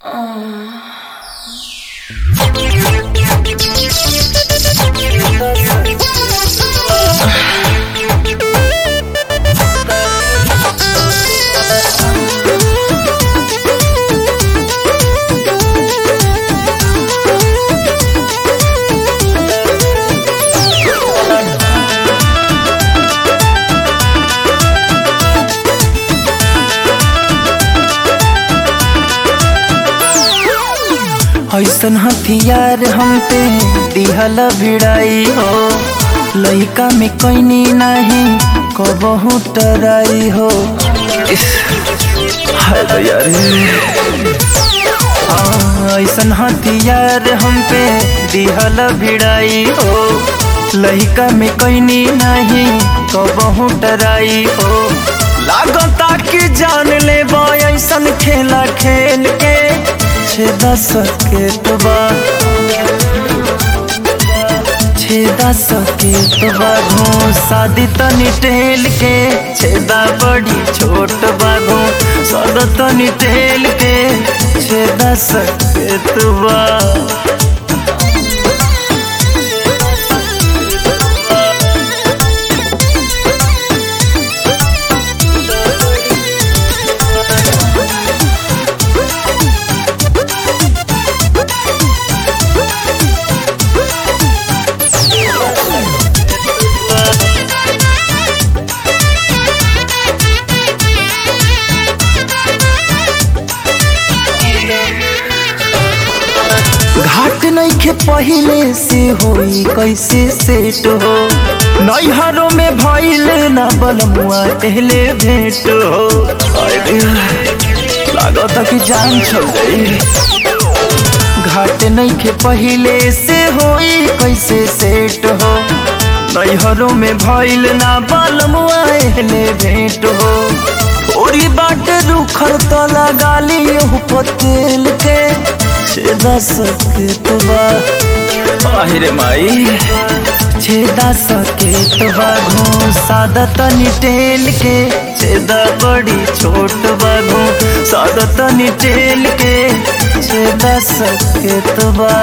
ऐसन हथियार हम पे दिहल भिड़ाई हो लइका में कैनी नहीं कबहू टराई हो इस, हाय दया रे हाँ, ऐसन हथियार हम पे दिहल भिड़ाई हो लइका में कैनी नहीं कबहू टराई हो लागता कि जान ले ऐसन खेला खेल के छेदा सके तो बा छेदा सके तो बाघो शादी तनी टेल के छेदा बड़ी छोट बाघो सद तनी टेल के छेदा सके तो बा घाट नहीं के पहले से होई कैसे सेट हो नैहरों में भइल ना बलमुआ पहले भेंट हो अरे लागत कि जान छल गई घाट नहीं के पहले से होई कैसे सेट हो नैहरों में भइल ना बलमुआ पहले भेंट हो थोड़ी बाट रुखर तो लगा लियो पतेल के छेदा सके तो बा रे माई छेदा सके तो बाघो सादा तनी टेल के छेदा बड़ी छोट बाघो सादा तनी टेल के छेदा सके तो बा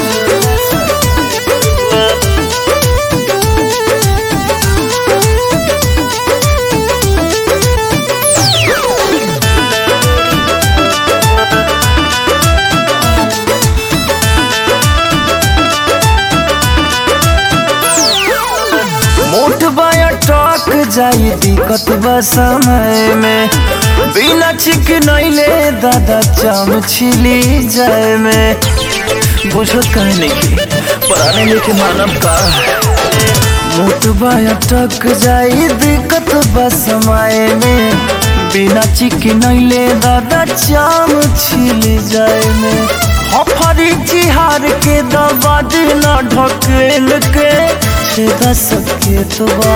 मोट बाया टॉक जाई दिक्कत बा समय में बिना चिक नैले दादा चाम छिली जाए में बुझत कहने की पराने लेके मानव का मोट बाया टक जाई दिक्कत बा समय में बिना चिक नैले दादा चाम छिली जाए में हफरी चिहार के दबा दिला ढकेल के छेदा सके तो बा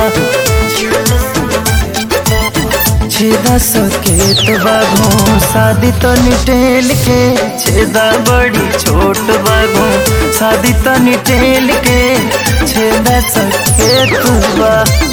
छेदा सके तो बाघो शादी तो निटेल के छेदा बड़ी छोट बाघो शादी तो निटेल के छेदा सके तो बा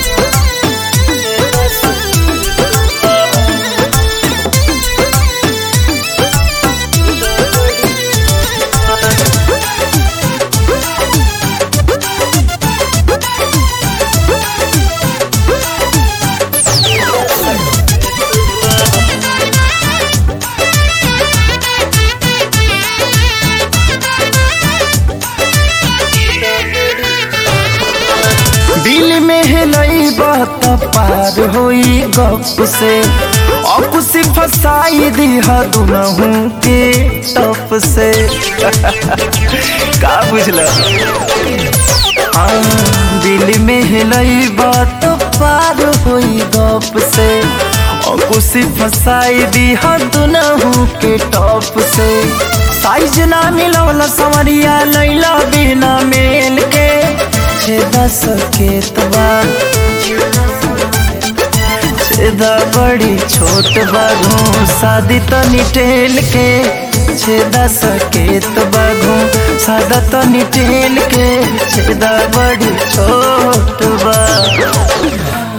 दिल में हिलई बात पार होई गप से अब से फसाई दिहा दुनहू के टप से का बुझला हाँ दिल में हिलई बात पार होई गप से अब से फसाई दिहा दुनहू के टप से साइज ना मिलवला समरिया लैला बिना मेल के छेदा सके तबा छेदा बड़ी छोट बाघू शादी तो निटेल के छेदा सके तो बाघू सादा तो निटेल के छेदा बड़ी छोट बा